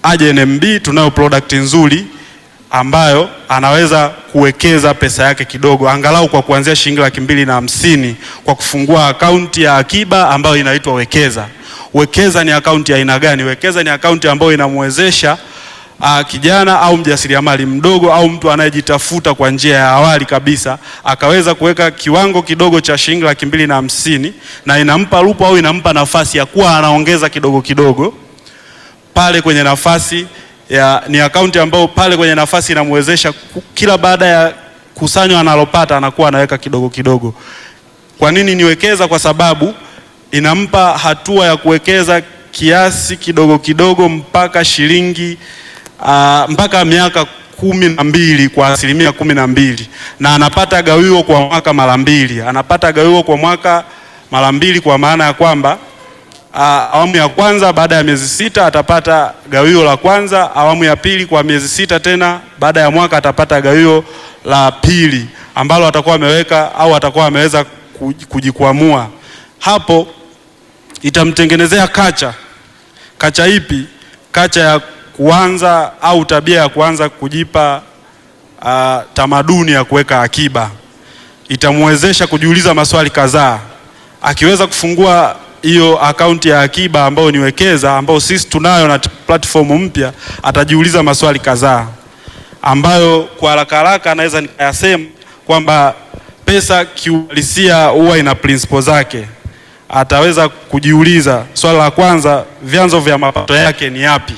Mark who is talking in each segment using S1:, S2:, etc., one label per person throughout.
S1: aje NMB, tunayo product nzuri ambayo anaweza kuwekeza pesa yake kidogo angalau kwa kuanzia shilingi laki mbili na hamsini kwa kufungua akaunti ya akiba ambayo inaitwa Wekeza. Wekeza ni akaunti ya aina gani? Wekeza ni akaunti ambayo inamwezesha uh, kijana au mjasiriamali mdogo au mtu anayejitafuta kwa njia ya awali kabisa akaweza kuweka kiwango kidogo cha shilingi laki mbili na hamsini na inampa lupa au inampa nafasi ya kuwa anaongeza kidogo kidogo pale kwenye nafasi ya, ni akaunti ambayo pale kwenye nafasi inamwezesha ku- kila baada ya kusanyo analopata anakuwa anaweka kidogo kidogo. Kwa nini niwekeza? Kwa sababu inampa hatua ya kuwekeza kiasi kidogo kidogo mpaka shilingi uh, mpaka miaka kumi na mbili kwa asilimia kumi na mbili na anapata gawio kwa mwaka mara mbili, anapata gawio kwa mwaka mara mbili kwa maana ya kwamba Uh, awamu ya kwanza baada ya miezi sita atapata gawio la kwanza. Awamu ya pili kwa miezi sita tena, baada ya mwaka atapata gawio la pili ambalo atakuwa ameweka au atakuwa ameweza kuj- kujikwamua. Hapo itamtengenezea kacha. Kacha ipi? Kacha ya kuanza au tabia ya kuanza kujipa uh, tamaduni ya kuweka akiba. Itamwezesha kujiuliza maswali kadhaa akiweza kufungua hiyo akaunti ya akiba ambayo ni Wekeza ambayo sisi tunayo na platform mpya, atajiuliza maswali kadhaa ambayo kwa haraka haraka anaweza nikayasema kwamba pesa kiuhalisia huwa ina principle zake. Ataweza kujiuliza swali la kwanza, vyanzo vya mapato yake ni yapi?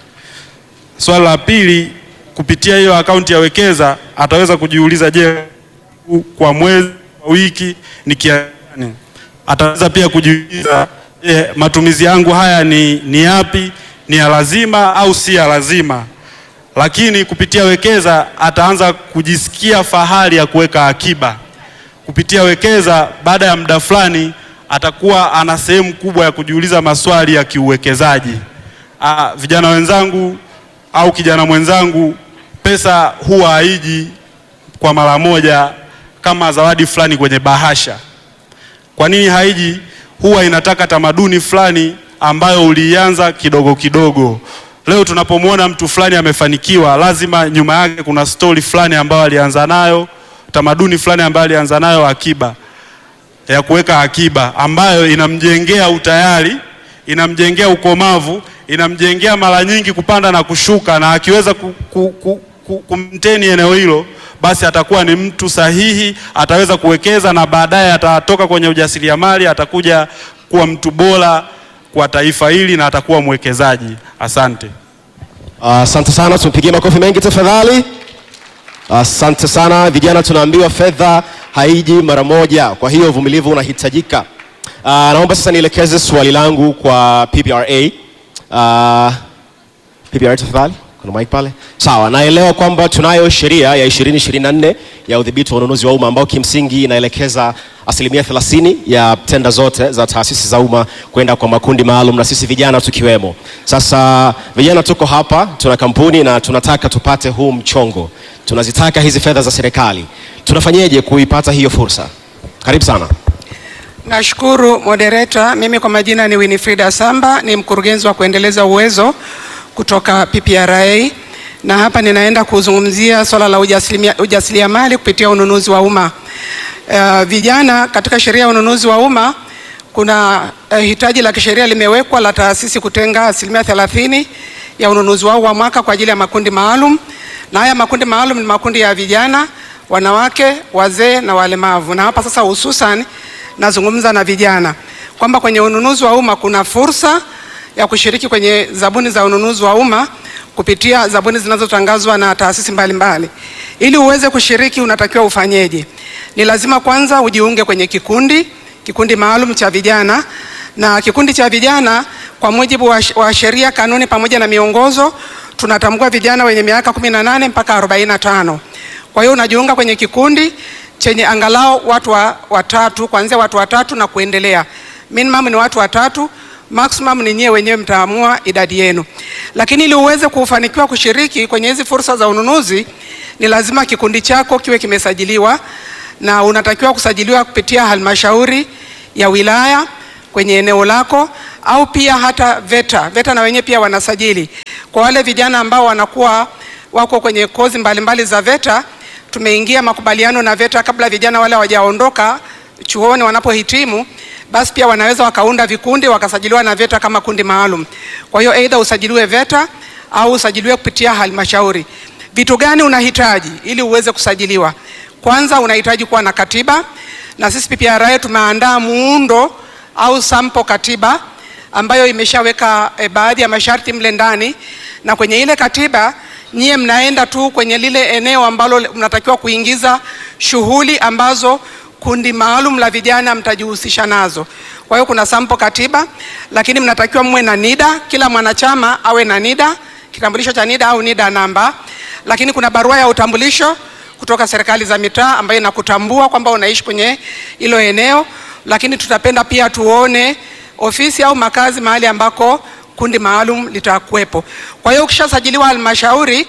S1: Swali la pili, kupitia hiyo akaunti ya Wekeza ataweza kujiuliza, je, kwa mwezi, kwa wiki ni kiasi gani? Ataweza pia kujiuliza je, matumizi yangu haya ni, ni yapi? Ni ya lazima au si ya lazima? Lakini kupitia Wekeza ataanza kujisikia fahari ya kuweka akiba. Kupitia Wekeza, baada ya muda fulani atakuwa ana sehemu kubwa ya kujiuliza maswali ya kiuwekezaji. Ah, vijana wenzangu au kijana mwenzangu, pesa huwa haiji kwa mara moja kama zawadi fulani kwenye bahasha. Kwa nini haiji? Huwa inataka tamaduni fulani ambayo ulianza kidogo kidogo. Leo tunapomwona mtu fulani amefanikiwa, lazima nyuma yake kuna stori fulani ambayo alianza nayo, tamaduni fulani ambayo alianza nayo, akiba ya kuweka akiba, ambayo inamjengea utayari, inamjengea ukomavu, inamjengea mara nyingi kupanda na kushuka, na akiweza ku, ku, ku, ku, kumteni eneo hilo basi atakuwa ni mtu sahihi, ataweza kuwekeza na baadaye atatoka kwenye ujasiriamali, atakuja kuwa mtu bora kwa taifa hili na atakuwa mwekezaji. Asante.
S2: Asante sana, tumpigie makofi mengi tafadhali. Asante sana. Vijana tunaambiwa fedha haiji mara moja, kwa hiyo uvumilivu unahitajika. Uh, naomba sasa nielekeze swali langu kwa PPRA. Uh, PPRA tafadhali, kuna mic pale. Sawa, naelewa kwamba tunayo sheria ya 2024 ya udhibiti wa ununuzi wa umma ambao kimsingi inaelekeza asilimia 30 ya tenda zote za taasisi za umma kwenda kwa makundi maalum na sisi vijana tukiwemo. Sasa vijana tuko hapa, tuna kampuni na tunataka tupate huu mchongo, tunazitaka hizi fedha za serikali. Tunafanyeje kuipata hiyo fursa? Karibu sana.
S3: Nashukuru moderator. Mimi kwa majina ni Winifrida Samba, ni mkurugenzi wa kuendeleza uwezo kutoka PPRA, na hapa ninaenda kuzungumzia swala la ujasilimia- ujasiriamali kupitia ununuzi wa umma. Uh, vijana katika sheria ya ununuzi wa umma kuna uh, hitaji la kisheria limewekwa la taasisi kutenga asilimia thelathini ya ununuzi wao wa mwaka kwa ajili ya makundi maalum, na haya makundi maalum ni makundi ya vijana, wanawake, wazee na walemavu. Na hapa sasa hususan nazungumza na vijana kwamba kwenye ununuzi wa umma kuna fursa ya kushiriki kwenye zabuni za ununuzi wa umma kupitia zabuni zinazotangazwa na taasisi mbalimbali. Ili uweze kushiriki unatakiwa ufanyeje? Ni lazima kwanza ujiunge kwenye kikundi, kikundi maalum cha vijana, na kikundi cha vijana kwa mujibu wa, wa sheria, kanuni pamoja na miongozo tunatambua vijana wenye miaka 18 mpaka 45. Kwa hiyo unajiunga kwenye kikundi chenye angalau watu wa, watatu kuanzia watu watatu na kuendelea. Minimum ni watu watatu, maximum ni nyie wenyewe mtaamua idadi yenu. Lakini ili uweze kufanikiwa kushiriki kwenye hizi fursa za ununuzi, ni lazima kikundi chako kiwe kimesajiliwa na unatakiwa kusajiliwa kupitia halmashauri ya wilaya kwenye eneo lako au pia hata VETA. VETA na wenyewe pia wanasajili. Kwa wale vijana ambao wanakuwa wako kwenye kozi mbalimbali za VETA, tumeingia makubaliano na VETA kabla vijana wale hawajaondoka chuoni wanapohitimu, basi pia wanaweza wakaunda vikundi wakasajiliwa na VETA kama kundi maalum. Kwa hiyo aidha usajiliwe VETA au usajiliwe kupitia halmashauri. Vitu gani unahitaji ili uweze kusajiliwa? Kwanza unahitaji kuwa na katiba, na sisi PPRA tumeandaa muundo au sample katiba ambayo imeshaweka e, baadhi ya masharti mle ndani, na kwenye ile katiba nyie mnaenda tu kwenye lile eneo ambalo mnatakiwa kuingiza shughuli ambazo kundi maalum la vijana mtajihusisha nazo. Kwa hiyo kuna sample katiba, lakini mnatakiwa mwe na NIDA, kila mwanachama awe na NIDA, kitambulisho cha NIDA au NIDA namba, lakini kuna barua ya utambulisho kutoka serikali za mitaa ambayo inakutambua kwamba unaishi kwenye hilo eneo, lakini tutapenda pia tuone ofisi au makazi mahali ambako kundi maalum litakuwepo. Kwa hiyo ukishasajiliwa halmashauri,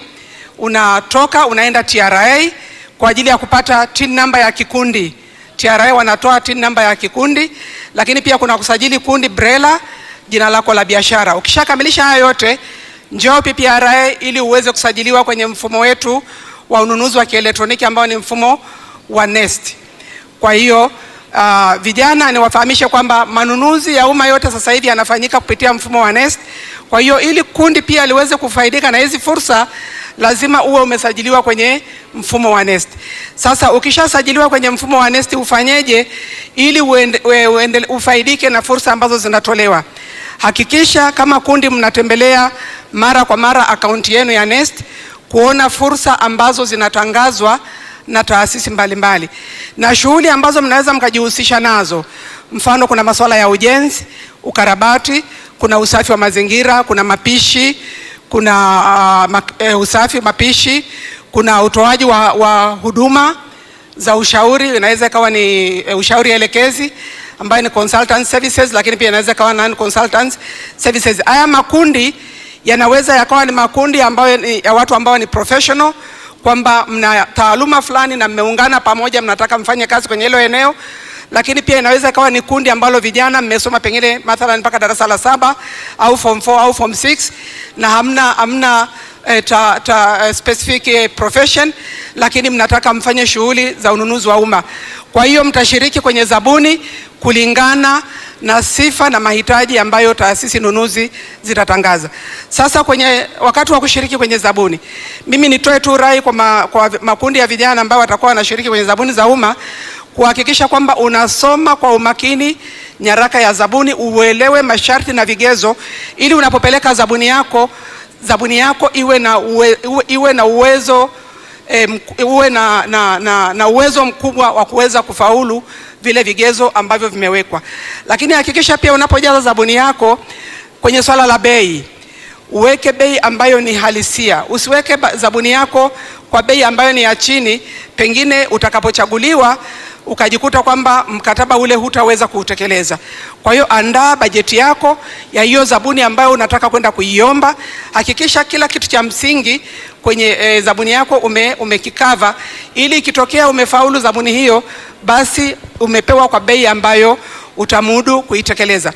S3: unatoka unaenda TRA kwa ajili ya kupata TIN namba ya kikundi. TRA wanatoa TIN namba ya kikundi, lakini pia kuna kusajili kundi BRELA, jina lako la biashara. Ukishakamilisha haya yote, njoo PPRA ili uweze kusajiliwa kwenye mfumo wetu wa ununuzi wa kielektroniki ambao ni mfumo wa NeST. Kwa hiyo uh, vijana niwafahamishe kwamba manunuzi ya umma yote sasa hivi yanafanyika kupitia mfumo wa NeST. Kwa hiyo ili kundi pia liweze kufaidika na hizi fursa lazima uwe umesajiliwa kwenye mfumo wa NeST. Sasa ukishasajiliwa kwenye mfumo wa NeST ufanyeje ili uende, uende, ufaidike na fursa ambazo zinatolewa? Hakikisha kama kundi mnatembelea mara kwa mara akaunti yenu ya NeST kuona fursa ambazo zinatangazwa na taasisi mbalimbali na shughuli ambazo mnaweza mkajihusisha nazo. Mfano, kuna masuala ya ujenzi, ukarabati, kuna usafi wa mazingira, kuna mapishi, kuna uh, ma, eh, usafi mapishi, kuna utoaji wa, wa huduma za ushauri, inaweza ikawa ni eh, ushauri elekezi ambayo ni consultant services, lakini pia inaweza ikawa non consultant services. Haya makundi yanaweza yakawa ni makundi ambayo ni ya watu ambao ni professional kwamba mna taaluma fulani na mmeungana pamoja, mnataka mfanye kazi kwenye hilo eneo, lakini pia inaweza ikawa ni kundi ambalo vijana mmesoma pengine mathalan mpaka darasa la saba au form 4 au form 6 na hamna hamna eh, ta, ta, eh, specific eh, profession, lakini mnataka mfanye shughuli za ununuzi wa umma. Kwa hiyo mtashiriki kwenye zabuni kulingana na sifa na mahitaji ambayo taasisi nunuzi zitatangaza. Sasa kwenye wakati wa kushiriki kwenye zabuni, mimi nitoe tu rai kwa, ma, kwa makundi ya vijana ambao watakuwa wanashiriki kwenye zabuni za umma kuhakikisha kwamba unasoma kwa umakini nyaraka ya zabuni, uelewe masharti na vigezo, ili unapopeleka zabuni yako zabuni yako iwe na, uwe, iwe na uwezo e, uwe na, na, na, na uwezo mkubwa wa kuweza kufaulu vile vigezo ambavyo vimewekwa. Lakini hakikisha pia unapojaza zabuni yako kwenye swala la bei, uweke bei ambayo ni halisia. Usiweke zabuni yako kwa bei ambayo ni ya chini, pengine utakapochaguliwa ukajikuta kwamba mkataba ule hutaweza kuutekeleza. Kwa hiyo andaa bajeti yako ya hiyo zabuni ambayo unataka kwenda kuiomba. Hakikisha kila kitu cha msingi kwenye e, zabuni yako ume, umekikava ili ikitokea umefaulu zabuni hiyo, basi umepewa kwa bei ambayo utamudu kuitekeleza.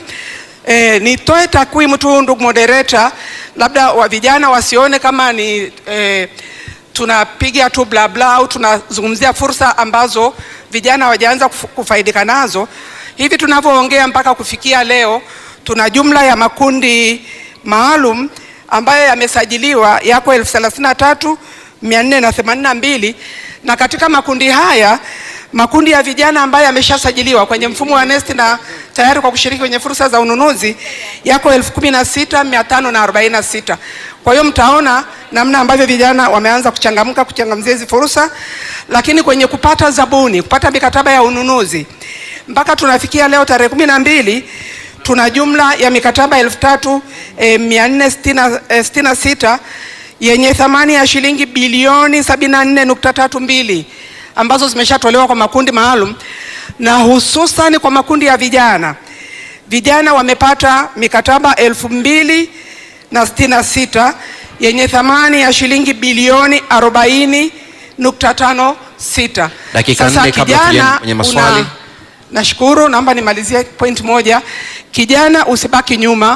S3: E, nitoe takwimu tu ndugu moderator, labda wa vijana wasione kama ni e, tunapiga tu bla bla au tunazungumzia fursa ambazo vijana hawajaanza kufaidika nazo. Hivi tunavyoongea mpaka kufikia leo, tuna jumla ya makundi maalum ambayo yamesajiliwa yako elfu thelathini na tatu mia nne na themanini na mbili na katika makundi haya makundi ya vijana ambayo yameshasajiliwa kwenye mfumo wa NeST na tayari kwa kushiriki kwenye fursa za ununuzi yako elfu kumi na sita mia tano na arobaini na sita. Kwa hiyo mtaona namna ambavyo vijana wameanza kuchangamka kuchangamzia hizi fursa, lakini kwenye kupata zabuni, kupata mikataba ya ununuzi mpaka tunafikia leo tarehe kumi na mbili tuna jumla ya mikataba elfu tatu eh, mia nne sitini na sita yenye thamani ya shilingi bilioni sabini na nne nukta tatu mbili ambazo zimeshatolewa kwa makundi maalum na hususan kwa makundi ya vijana. Vijana wamepata mikataba elfu mbili na sitini na sita yenye thamani ya shilingi bilioni arobaini nukta tano sita.
S2: Dakika nne kabla tujaenda kwenye maswali.
S3: Una, nashukuru, naomba nimalizie point moja. Kijana usibaki nyuma,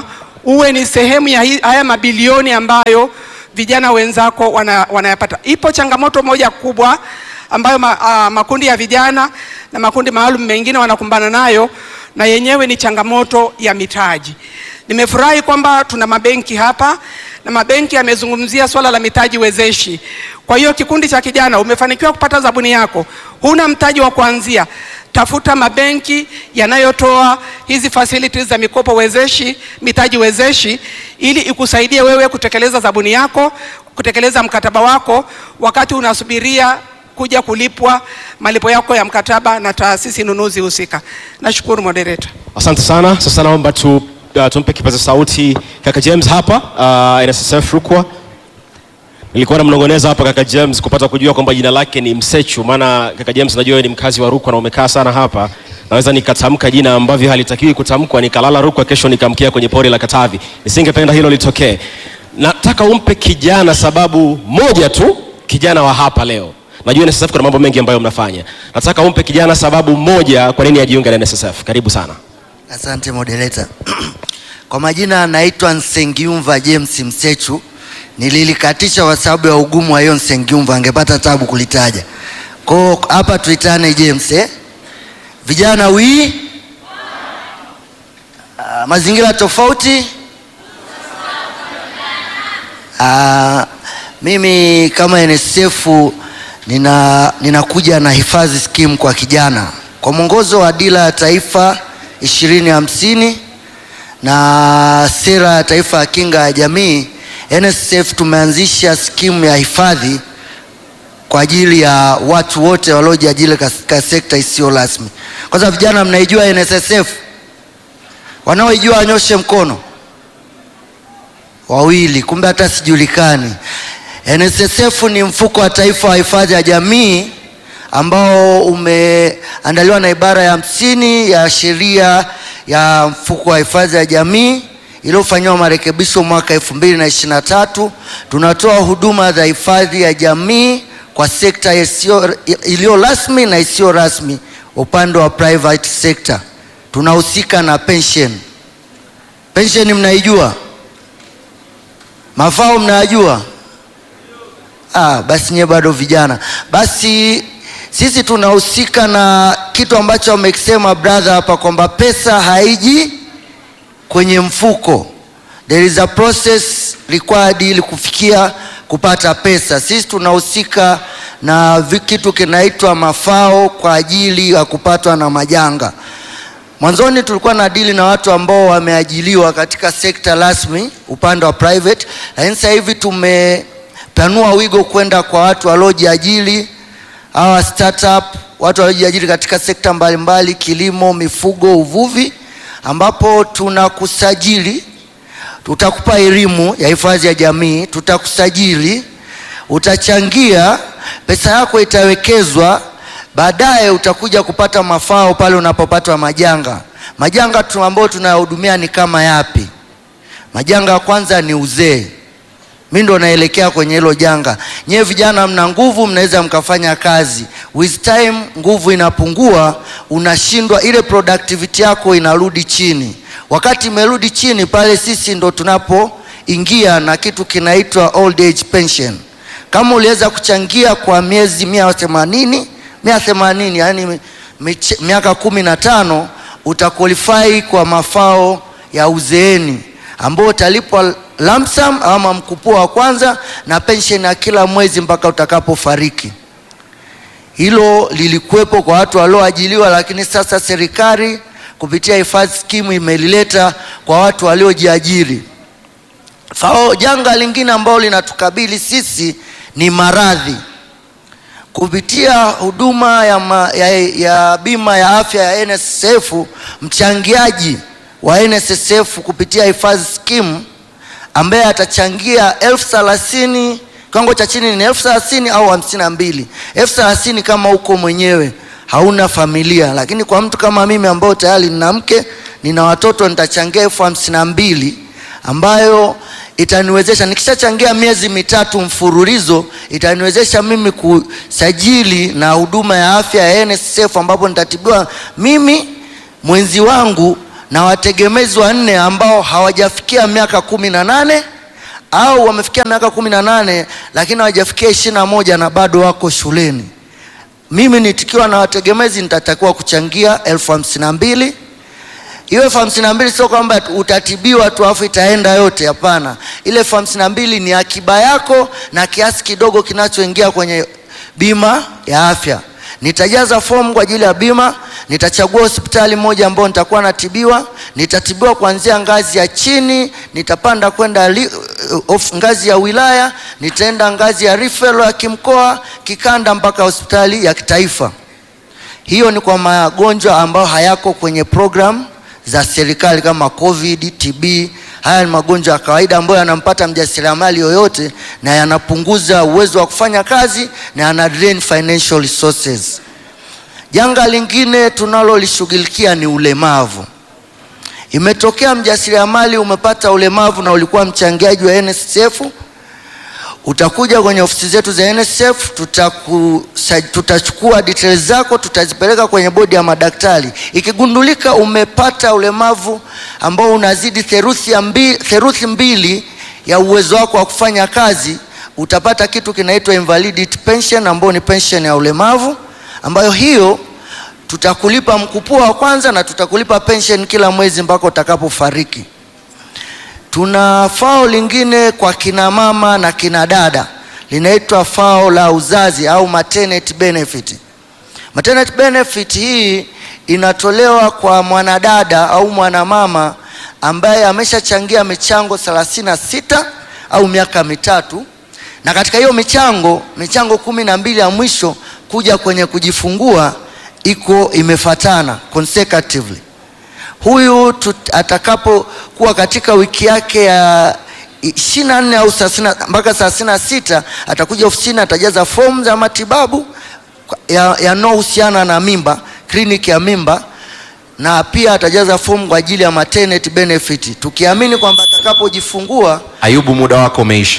S3: uwe ni sehemu ya hi- haya mabilioni ambayo vijana wenzako wana, wanayapata. Ipo changamoto moja kubwa ambayo ma, a, makundi ya vijana na makundi maalum mengine wanakumbana nayo na yenyewe ni changamoto ya mitaji. Nimefurahi kwamba tuna mabenki hapa na mabenki yamezungumzia swala la mitaji wezeshi. Kwa hiyo kikundi cha kijana umefanikiwa kupata zabuni yako, huna mtaji wa kuanzia, tafuta mabenki yanayotoa hizi facilities za mikopo wezeshi, mitaji wezeshi, ili ikusaidie wewe kutekeleza zabuni yako, kutekeleza mkataba wako wakati unasubiria kuja kulipwa malipo yako ya mkataba na taasisi nunuzi husika. Nashukuru moderator.
S2: Asante sana. Sasa naomba tu, uh, tumpe kipaza sauti kaka James hapa uh, NSSF Rukwa. Nilikuwa namnong'oneza hapa kaka James kupata kujua kwamba jina lake ni Msechu, maana kaka James najua wewe ni mkazi wa Rukwa na umekaa sana hapa. Naweza nikatamka jina ambavyo halitakiwi kutamkwa, nikalala Rukwa, kesho nikamkia kwenye pori la Katavi. Nisingependa hilo litokee. Nataka umpe kijana sababu moja tu, kijana wa hapa leo. Najua NSSF kuna mambo mengi ambayo mnafanya. Nataka umpe kijana sababu moja kwa nini ajiunge na NSSF. Karibu sana.
S4: Asante moderator. Kwa majina naitwa Nsengiumva James Msechu. Nililikatisha kwa sababu ya ugumu wa hiyo Nsengiumva, angepata tabu kulitaja. Kwa hapa tuitane James eh? Vijana wi Ah, mazingira tofauti. Ah, mimi kama NSSF nina ninakuja na hifadhi skimu kwa kijana kwa mwongozo wa dira ya taifa ishirini hamsini na sera ya taifa ya kinga ya jamii. NSSF tumeanzisha skimu ya hifadhi kwa ajili ya watu wote waliojiajiri katika sekta isiyo rasmi. Kwanza vijana, mnaijua NSSF? Wanaoijua wanyoshe mkono. Wawili, kumbe hata sijulikani. NSSF ni mfuko wa taifa wa hifadhi ya jamii ambao umeandaliwa na ibara ya hamsini ya sheria ya mfuko wa hifadhi ya jamii iliyofanyiwa marekebisho mwaka elfu mbili na ishirini na tatu. Tunatoa huduma za hifadhi ya jamii kwa sekta isiyo- iliyo rasmi na isiyo rasmi. Upande wa private sector tunahusika na pension. Pension mnaijua? Mafao mnayajua? Ah, basi nyewe bado vijana. Basi sisi tunahusika na kitu ambacho amekisema brother hapa kwamba pesa haiji kwenye mfuko. There is a process required ili kufikia kupata pesa. Sisi tunahusika na vi- kitu kinaitwa mafao kwa ajili ya kupatwa na majanga. Mwanzoni tulikuwa na dili na watu ambao wameajiliwa katika sekta rasmi upande wa private, lakini sasa hivi tumepanua wigo kwenda kwa watu waliojiajiri, hawa startup, watu waliojiajiri katika sekta mbalimbali, kilimo, mifugo, uvuvi, ambapo tunakusajili, tutakupa elimu ya hifadhi ya jamii, tutakusajili, utachangia, pesa yako itawekezwa baadaye utakuja kupata mafao pale unapopatwa majanga. Majanga tu ambayo tunayahudumia ni kama yapi? Majanga ya kwanza ni uzee. Mi ndo naelekea kwenye hilo janga. Nyewe vijana mna nguvu, mnaweza mkafanya kazi. With time nguvu inapungua, unashindwa, ile productivity yako inarudi chini. Wakati imerudi chini pale, sisi ndo tunapoingia na kitu kinaitwa old age pension. Kama uliweza kuchangia kwa miezi mia themanini mia themanini yani miche- miaka kumi na tano utaqualify kwa mafao ya uzeeni ambao utalipwa lump sum ama mkupuo wa kwanza na pension ya kila mwezi mpaka utakapofariki. Hilo lilikuwepo kwa watu walioajiliwa, lakini sasa serikali kupitia hifadhi skimu imelileta kwa watu waliojiajiri. Fao janga lingine ambalo linatukabili sisi ni maradhi kupitia huduma ya, ma, ya, ya bima ya afya ya NSSF, mchangiaji wa NSSF kupitia hifadhi skimu ambaye atachangia elfu thelathini kiwango cha chini ni elfu thelathini au hamsini na mbili elfu thelathini kama uko mwenyewe hauna familia, lakini kwa mtu kama mimi ambao tayari nina mke nina watoto nitachangia elfu hamsini na mbili ambayo itaniwezesha nikishachangia miezi mitatu mfululizo itaniwezesha mimi kusajili na huduma ya afya ya NSSF ambapo nitatibiwa mimi mwenzi wangu na wategemezi wanne ambao hawajafikia miaka kumi na nane au wamefikia miaka kumi na nane lakini hawajafikia ishirini na moja na bado wako shuleni. Mimi nikiwa na wategemezi nitatakiwa kuchangia elfu hamsini na mbili. Hiyo elfu hamsini na mbili sio kwamba utatibiwa tu afu itaenda yote, hapana. Ile elfu hamsini na mbili ni akiba yako na kiasi kidogo kinachoingia kwenye bima ya afya. Nitajaza fomu kwa ajili ya bima, nitachagua hospitali moja ambayo nitakuwa natibiwa. Nitatibiwa kuanzia ngazi ya chini, nitapanda kwenda li- of- ngazi ya wilaya, nitaenda ngazi ya referral ya kimkoa, kikanda mpaka hospitali ya kitaifa. Hiyo ni kwa magonjwa ambayo hayako kwenye program za serikali kama COVID, TB. Haya ni magonjwa ya kawaida ambayo yanampata mjasiriamali yoyote na yanapunguza uwezo wa kufanya kazi na yana drain financial resources. Janga lingine tunalolishughulikia ni ulemavu. Imetokea mjasiriamali umepata ulemavu na ulikuwa mchangiaji wa NSSF, utakuja kwenye ofisi zetu za NSSF, tutaku, sa- tutachukua details zako, tutazipeleka kwenye bodi ya madaktari. Ikigundulika umepata ulemavu ambao unazidi theruthi, ya mbi, theruthi mbili ya uwezo wako wa kufanya kazi, utapata kitu kinaitwa invalidity pension, ambayo ni pension ya ulemavu, ambayo hiyo tutakulipa mkupuo wa kwanza na tutakulipa pension kila mwezi mpaka utakapofariki. Tuna fao lingine kwa kina mama na kina dada linaitwa fao la uzazi au maternity benefit. Maternity benefit hii inatolewa kwa mwanadada au mwanamama ambaye ameshachangia michango 36 au miaka mitatu, na katika hiyo michango michango kumi na mbili ya mwisho kuja kwenye kujifungua iko imefatana consecutively huyu tut- atakapokuwa katika wiki yake ya ishirini na nne au 30 mpaka 36 atakuja ofisini atajaza fomu za matibabu ya- yanayohusiana na mimba kliniki ya mimba na pia atajaza fomu kwa ajili ya maternity benefit tukiamini kwamba atakapojifungua
S5: Ayubu, muda wako umeisha.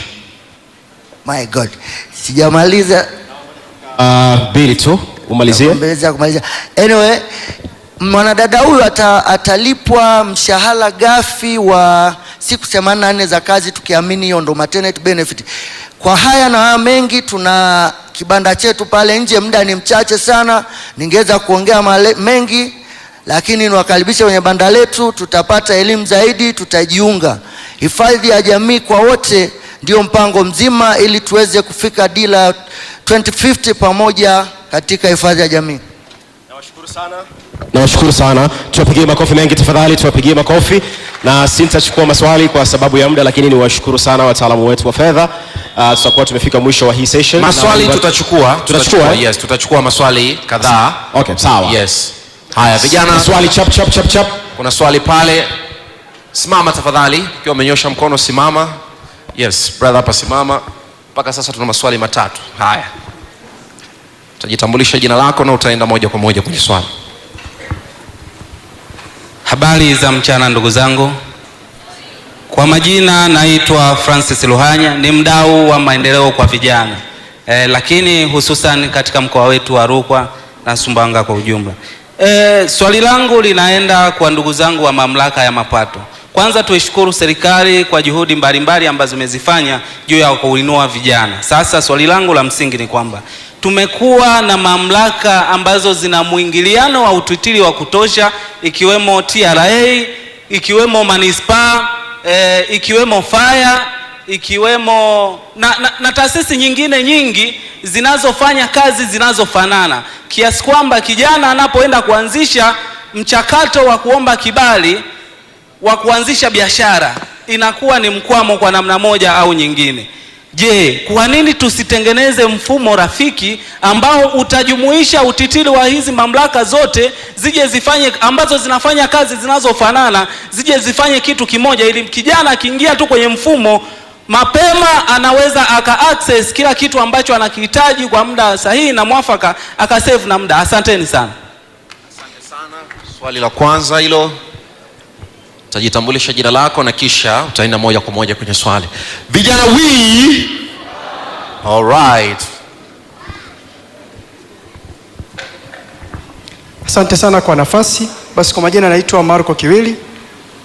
S4: my god sijamaliza
S2: Uh, bili tu umalizie.
S4: Mbeleza kumaliza. Anyway, mwanadada huyu ata, atalipwa mshahara ghafi wa siku 84 za kazi tukiamini hiyo ndo maternity benefit. Kwa haya na haya mengi, tuna kibanda chetu pale nje, muda ni mchache sana, ningeweza kuongea male, mengi lakini niwakaribisha kwenye banda letu, tutapata elimu zaidi, tutajiunga. Hifadhi ya jamii kwa wote ndio mpango mzima, ili tuweze kufika dira 2050 pamoja katika hifadhi ya jamii.
S2: Nawashukuru sana, tuwapigie makofi mengi tafadhali, tuwapigie makofi, na sintachukua maswali kwa sababu ya muda, lakini niwashukuru sana wataalamu wetu wa fedha. Uh, tutakuwa tumefika mwisho wa hii session.
S5: Maswali
S2: Na-
S5: tutachukua,
S2: Tutachukua, eh?
S5: yes, tutachukua maswali kadhaa.
S2: Okay, sawa.
S5: Yes. Haya vijana,
S2: Maswali chap chap chap chap.
S5: kuna swali pale. Simama tafadhali, ukiwa umenyosha mkono simama. Yes, brother hapa simama. Mpaka sasa tuna maswali matatu. Haya, utajitambulisha jina lako na utaenda moja kwa moja kwenye swali.
S6: Habari za mchana ndugu zangu. Kwa majina naitwa Francis Luhanya, ni mdau wa maendeleo kwa vijana e, lakini hususan katika mkoa wetu wa Rukwa na Sumbawanga kwa ujumla. E, swali langu linaenda kwa ndugu zangu wa mamlaka ya mapato. Kwanza tuishukuru serikali kwa juhudi mbalimbali ambazo imezifanya juu ya kuinua vijana. Sasa swali langu la msingi ni kwamba tumekuwa na mamlaka ambazo zina mwingiliano wa utitiri wa kutosha ikiwemo TRA, ikiwemo manispaa, e, ikiwemo fire, ikiwemo na, na, na taasisi nyingine nyingi zinazofanya kazi zinazofanana kiasi kwamba kijana anapoenda kuanzisha mchakato wa kuomba kibali wa kuanzisha biashara inakuwa ni mkwamo kwa namna moja au nyingine. Je, kwa nini tusitengeneze mfumo rafiki ambao utajumuisha utitiri wa hizi mamlaka zote zije zifanye ambazo zinafanya kazi zinazofanana zije zifanye kitu kimoja, ili kijana akiingia tu kwenye mfumo mapema anaweza aka access kila kitu ambacho anakihitaji kwa muda sahihi na mwafaka, akasave na muda. Asanteni sana.
S5: Swali la kwanza hilo, utajitambulisha jina lako na kisha utaenda moja kwa moja kwenye swali. Vijana we all right.
S7: Asante sana kwa nafasi. Basi kwa majina naitwa Marco Kiwili,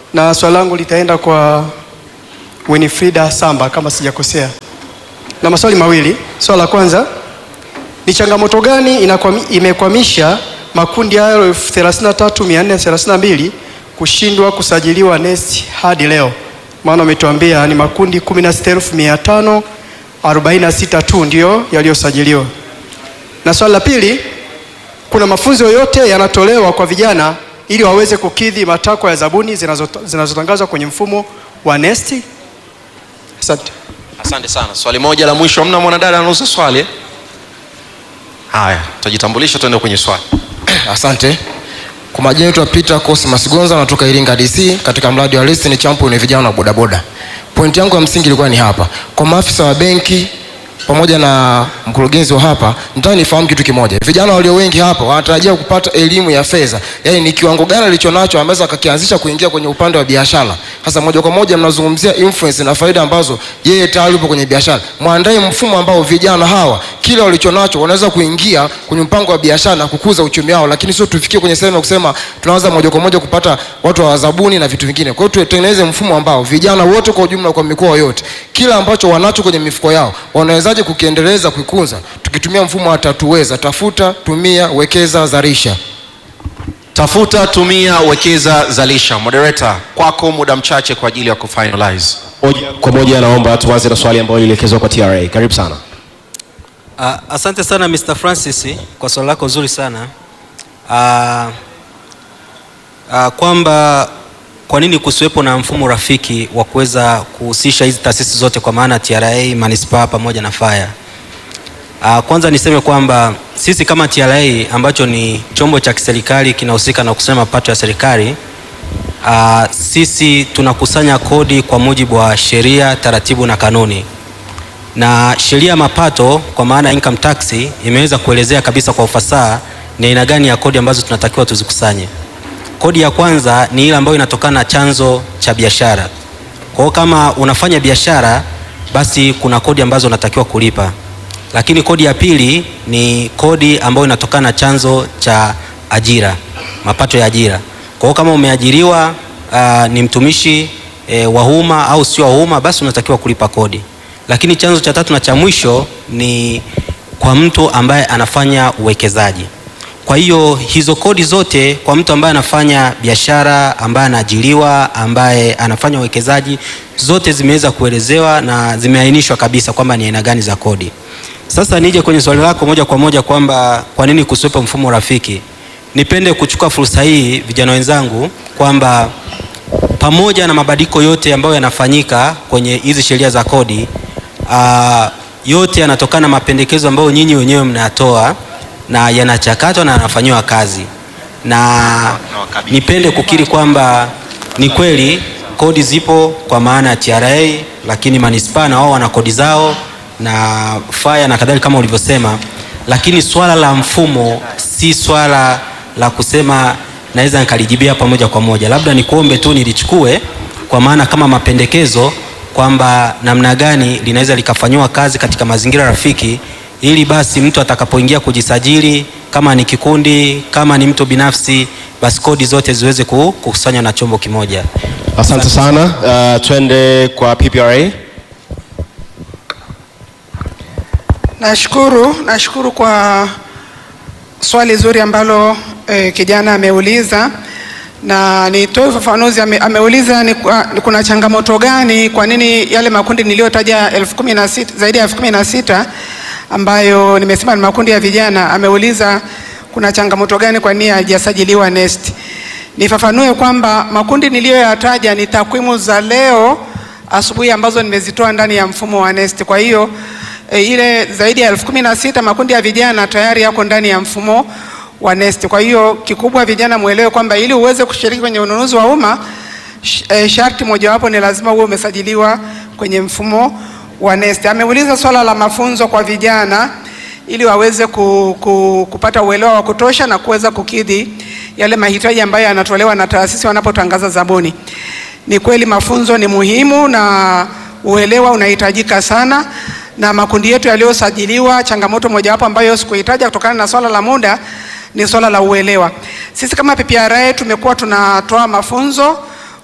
S7: na swali langu litaenda kwa Winifrida Samba kama sijakosea, na maswali mawili. Swali la kwanza ni changamoto gani inakwami, imekwamisha makundi hayo elfu thelathini na tatu mia nne thelathini na mbili kushindwa kusajiliwa NeST hadi leo? Maana umetuambia ni makundi kumi na sita elfu mia tano arobaini na sita tu ndiyo yaliyosajiliwa. Na swali la pili, kuna mafunzo yoyote yanatolewa kwa vijana ili waweze kukidhi matakwa ya zabuni zinazot- zinazotangazwa kwenye mfumo wa NeST? Asante.
S5: asante sana swali moja la mwisho amna mwanadada anauza swali eh? haya tutajitambulisha tuende kwenye swali
S8: Asante. Kwa majina yetu Peter Cosmas Gonza natoka Iringa DC katika mradi wa Listen Champion vijana wa bodaboda. Pointi yangu ya msingi ilikuwa ni hapa. Kwa maafisa wa benki pamoja na mkurugenzi wa hapa, nataka nifahamu kitu kimoja. Vijana walio wengi hapa wanatarajia kupata elimu ya fedha, yaani ni kiwango gani alichonacho ameweza akakianzisha kuingia kwenye upande wa biashara. Sasa moja kwa moja mnazungumzia influence na faida ambazo yeye tayari yupo kwenye biashara. Mwandae mfumo ambao vijana hawa kile walichonacho wanaweza kuingia kwenye mpango wa biashara na kukuza uchumi wao, lakini sio tufikie kwenye sehemu ya kusema tunaanza moja kwa moja kupata watu wa zabuni na vitu vingine. Kwa hiyo tutengeneze mfumo ambao vijana wote kwa ujumla, kwa mikoa yote, kila ambacho wanacho kwenye mifuko yao wanawezaje kukiendeleza, kuikuza, tukitumia mfumo wa tatuweza: tafuta, tumia, wekeza, zarisha.
S5: tafuta tumia wekeza zalisha moderator kwako muda mchache kwa ajili ya kufinalize
S2: Moja kwa moja naomba tuanze na swali ambalo lilielekezwa kwa TRA. Karibu sana.
S9: Uh, asante sana Mr. Francis kwa swali lako zuri sana. Uh, uh, kwamba kwa nini kusiwepo na mfumo rafiki wa kuweza kuhusisha hizi taasisi zote kwa maana TRA, manispaa pamoja na faya. Uh, kwanza niseme kwamba sisi kama TRA ambacho ni chombo cha kiserikali kinahusika na kukusanya mapato ya serikali uh, sisi tunakusanya kodi kwa mujibu wa sheria, taratibu na kanuni na sheria ya mapato kwa maana ya income tax imeweza kuelezea kabisa kwa ufasaha ni aina gani ya kodi ambazo tunatakiwa tuzikusanye. Kodi ya kwanza ni ile ambayo inatokana na chanzo cha biashara. Kwa hiyo kama unafanya biashara, basi kuna kodi ambazo unatakiwa kulipa, lakini kodi ya pili ni kodi ambayo inatokana na chanzo cha ajira, mapato ya ajira. Kwa hiyo kama umeajiriwa uh, ni mtumishi e, wa umma au sio wa umma, basi unatakiwa kulipa kodi lakini chanzo cha tatu na cha mwisho ni kwa mtu ambaye anafanya uwekezaji. Kwa hiyo hizo kodi zote kwa mtu ambaye anafanya biashara, ambaye anaajiriwa, ambaye anafanya uwekezaji, zote zimeweza kuelezewa na zimeainishwa kabisa kwamba ni aina gani za kodi. Sasa nije kwenye swali lako moja kwa moja kwamba kwa nini kusiwepo mfumo rafiki. Nipende kuchukua fursa hii vijana wenzangu kwamba pamoja na mabadiliko yote ambayo yanafanyika kwenye hizi sheria za kodi uh, yote yanatokana na mapendekezo ambayo nyinyi wenyewe mnayatoa na yanachakatwa na yanafanyiwa kazi, na nipende kukiri kwamba ni kweli kodi zipo kwa maana ya TRA, lakini manispaa na wao wana kodi zao na faya na kadhalika kama ulivyosema, lakini swala la mfumo si swala la kusema naweza nikalijibia hapa moja kwa moja, labda nikuombe tu nilichukue kwa maana kama mapendekezo kwamba namna gani linaweza likafanyiwa kazi katika mazingira rafiki, ili basi mtu atakapoingia kujisajili, kama ni kikundi, kama ni mtu binafsi, basi kodi zote ziweze ku- kukusanywa na chombo kimoja.
S2: Asante sana. Uh, twende kwa PPRA.
S3: Nashukuru, nashukuru kwa swali zuri ambalo eh, kijana ameuliza na nitoe ufafanuzi. Ame, ameuliza ni, kwa- ni kuna changamoto gani, kwa nini yale makundi niliyotaja elfu kumi na sita zaidi ya elfu kumi na sita ambayo nimesema ni makundi ya vijana. Ameuliza kuna changamoto gani, kwa nini hajasajiliwa NeST. Nifafanue kwamba makundi niliyoyataja ni takwimu za leo asubuhi ambazo nimezitoa ndani ya mfumo wa NeST. Kwa hiyo e, ile zaidi ya elfu kumi na sita makundi ya vijana tayari yako ndani ya mfumo wa NeST. Kwa hiyo kikubwa vijana mwelewe kwamba ili uweze kushiriki kwenye ununuzi wa umma sh, e, sharti mojawapo ni lazima uwe umesajiliwa kwenye mfumo wa NeST. Ameuliza swala la mafunzo kwa vijana ili waweze ku, ku, kupata uelewa wa kutosha na kuweza kukidhi yale mahitaji ambayo yanatolewa na taasisi wanapotangaza zabuni. Ni kweli mafunzo ni muhimu na uelewa unahitajika sana, na makundi yetu yaliyosajiliwa, changamoto mojawapo ambayo sikuitaja kutokana na swala la muda ni swala la uelewa. Sisi kama PPRA tumekuwa tunatoa mafunzo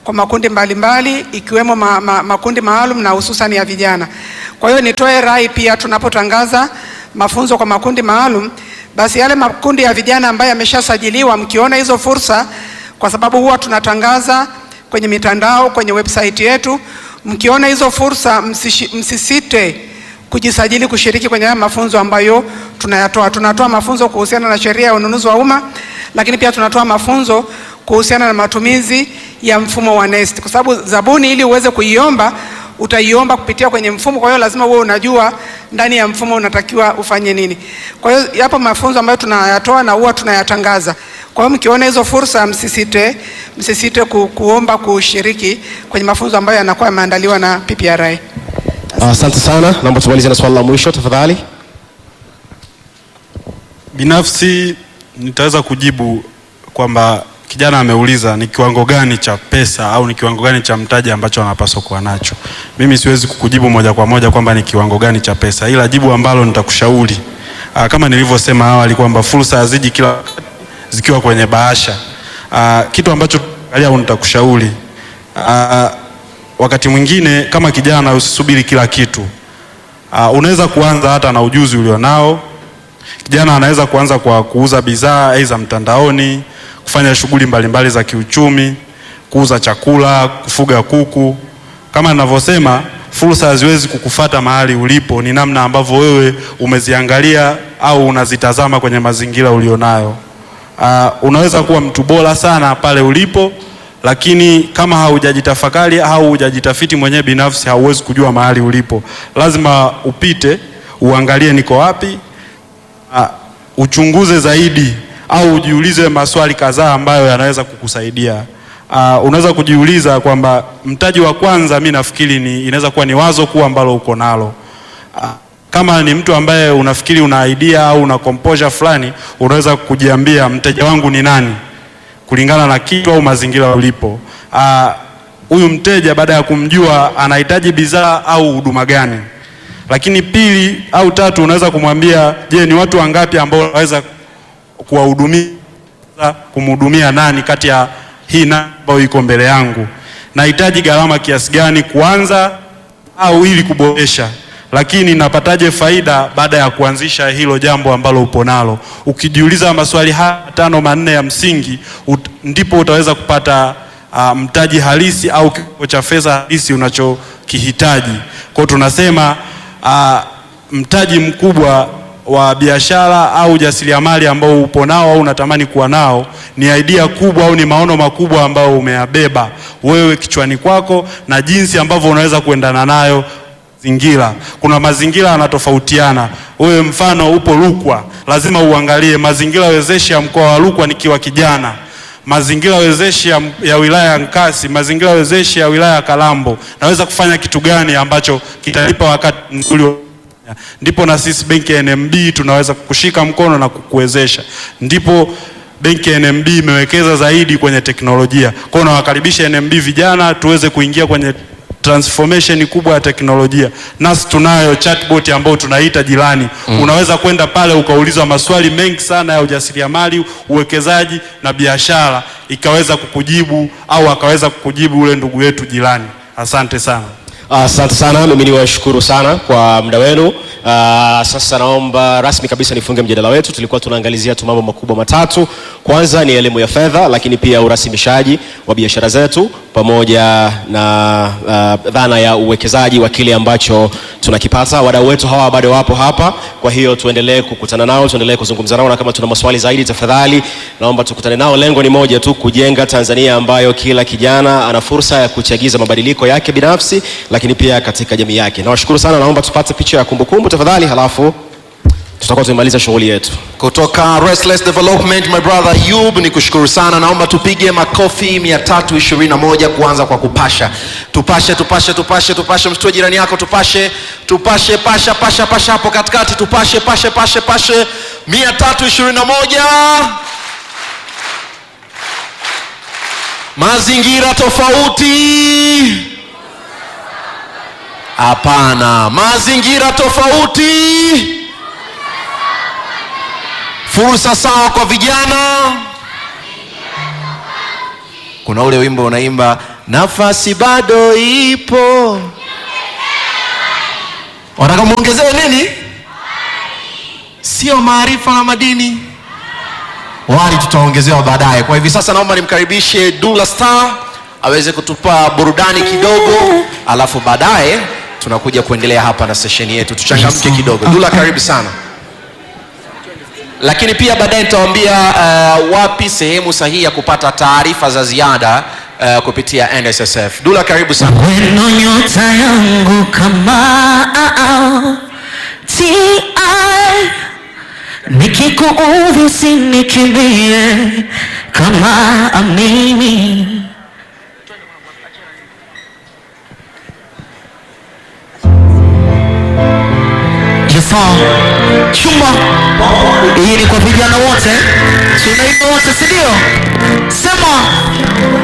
S3: kwa makundi mbalimbali ikiwemo ma, ma, makundi maalum na hususan ya vijana. Kwa hiyo nitoe rai pia tunapotangaza mafunzo kwa makundi maalum, basi yale makundi ya vijana ambayo yameshasajiliwa, mkiona hizo fursa, kwa sababu huwa tunatangaza kwenye mitandao, kwenye website yetu, mkiona hizo fursa msishi, msisite kujisajili kushiriki kwenye haya mafunzo ambayo tunayatoa. Tunatoa mafunzo kuhusiana na sheria ya ununuzi wa umma, lakini pia tunatoa mafunzo kuhusiana na matumizi ya mfumo wa NeST, kwa sababu zabuni ili uweze kuiomba utaiomba kupitia kwenye mfumo. Kwa hiyo lazima uwe unajua ndani ya mfumo unatakiwa ufanye nini. Kwa hiyo yapo mafunzo ambayo tunayatoa na huwa tunayatangaza. Kwa hiyo mkiona hizo fursa, msisite msisite ku, kuomba kushiriki kwenye mafunzo ambayo yanakuwa yameandaliwa na PPRA.
S2: Asante sana, naomba tumalize na swali la mwisho tafadhali.
S1: Binafsi nitaweza kujibu kwamba kijana ameuliza ni kiwango gani cha pesa au ni kiwango gani cha mtaji ambacho anapaswa kuwa nacho. Mimi siwezi kukujibu moja kwa moja kwamba ni kiwango gani cha pesa, ila jibu ambalo nitakushauri aa, kama nilivyosema awali kwamba fursa haziji kila zikiwa kwenye bahasha. Aa, kitu ambacho angalia au nitakushauri aa, wakati mwingine kama kijana usisubiri kila kitu. Aa, unaweza kuanza hata na ujuzi ulionao. Kijana anaweza kuanza kwa kuuza bidhaa aidha mtandaoni, kufanya shughuli mbalimbali za kiuchumi, kuuza chakula, kufuga kuku. Kama ninavyosema, fursa haziwezi kukufata mahali ulipo, ni namna ambavyo wewe umeziangalia au unazitazama kwenye mazingira ulionayo. Uh, unaweza kuwa mtu bora sana pale ulipo, lakini kama haujajitafakari au hujajitafiti mwenyewe binafsi, hauwezi kujua mahali ulipo. Lazima upite uangalie niko wapi, uh, uchunguze zaidi au ujiulize maswali kadhaa ambayo yanaweza kukusaidia. Uh, unaweza kujiuliza kwamba mtaji wa kwanza, mi nafikiri ni inaweza kuwa ni wazo kuu ambalo uko nalo. Uh, kama ni mtu ambaye unafikiri una idea au una composure fulani, unaweza kujiambia mteja wangu ni nani, kulingana na kitu au mazingira ulipo. Huyu uh, mteja baada ya kumjua anahitaji bidhaa au huduma gani. Lakini pili au tatu, unaweza kumwambia, je, ni watu wangapi ambao unaweza kuwahudumia, kumhudumia nani kati ya hii namba ambayo iko mbele yangu, nahitaji gharama kiasi gani kuanza au ili kuboresha lakini napataje faida baada ya kuanzisha hilo jambo ambalo upo nalo. Ukijiuliza maswali haya tano manne ya msingi ut, ndipo utaweza kupata uh, mtaji halisi au kiwango cha fedha halisi unachokihitaji. Kwa hiyo tunasema uh, mtaji mkubwa wa biashara au ujasiriamali ambao upo nao au unatamani kuwa nao ni idea kubwa au ni maono makubwa ambayo umeyabeba wewe kichwani kwako na jinsi ambavyo unaweza kuendana nayo mazingira. Kuna mazingira yanatofautiana. Wewe mfano upo Rukwa, lazima uangalie mazingira wezeshi ya mkoa wa Rukwa nikiwa kijana, mazingira wezeshi ya, ya wilaya ya Nkasi, mazingira wezeshi ya wilaya ya Kalambo, naweza kufanya kitu gani ambacho kitanipa wakati mzuri ndipo na sisi benki ya NMB tunaweza kukushika mkono na kukuwezesha. Ndipo benki ya NMB imewekeza zaidi kwenye teknolojia. Kwa hiyo nawakaribisha NMB vijana tuweze kuingia kwenye transformation kubwa ya teknolojia. Nasi tunayo chatbot ambayo tunaita Jirani. Mm. Unaweza kwenda pale ukaulizwa maswali mengi sana ya ujasiriamali, uwekezaji na biashara, ikaweza kukujibu au akaweza kukujibu ule ndugu yetu Jirani. Asante sana.
S2: Asante sana, mimi niwashukuru sana kwa muda wenu. Uh, sasa naomba rasmi kabisa nifunge mjadala wetu. Tulikuwa tunaangalizia tu mambo makubwa matatu. Kwanza ni elimu ya fedha, lakini pia urasimishaji wa biashara zetu pamoja na uh, dhana ya uwekezaji wa kile ambacho tunakipata. Wadau wetu hawa bado wapo hapa, kwa hiyo tuendelee kukutana nao, tuendelee kuzungumza nao, na kama tuna maswali zaidi, tafadhali naomba tukutane nao. Lengo ni moja tu, kujenga Tanzania ambayo kila kijana ana fursa ya kuchagiza mabadiliko yake binafsi, lakini pia katika jamii yake. Nawashukuru sana, naomba tupate picha ya kumbukumbu tafadhali, halafu tutakuwa tumemaliza shughuli yetu.
S5: kutoka Restless Development my brother Yub, ni kushukuru sana. Naomba tupige makofi 321 kuanza kwa kupasha. Tupashe, tupashe, tupashe, tupashe. Msitue jirani yako, tupashe, tupashe, pasha, pasha, pasha hapo katikati, tupashe, pashe, pashe, pashe. 321 mazingira tofauti. Hapana, mazingira tofauti fursa sawa kwa vijana. Kuna ule wimbo unaimba nafasi bado ipo wanataka mwongezewe nini sio maarifa na madini wali tutaongezewa baadaye kwa hivi sasa naomba nimkaribishe dula star aweze kutupa burudani kidogo alafu baadaye tunakuja kuendelea hapa na sesheni yetu tuchangamke kidogo dula karibu sana lakini pia baadaye nitawaambia uh, wapi sehemu sahihi ya kupata taarifa za ziada uh, kupitia nssf dula karibu sana
S10: weno nyota yangu kama ti nikikuudhi usinikimbie kama amini Jafar chumba hii ni kwa vijana wote tunaimba wote sindio sema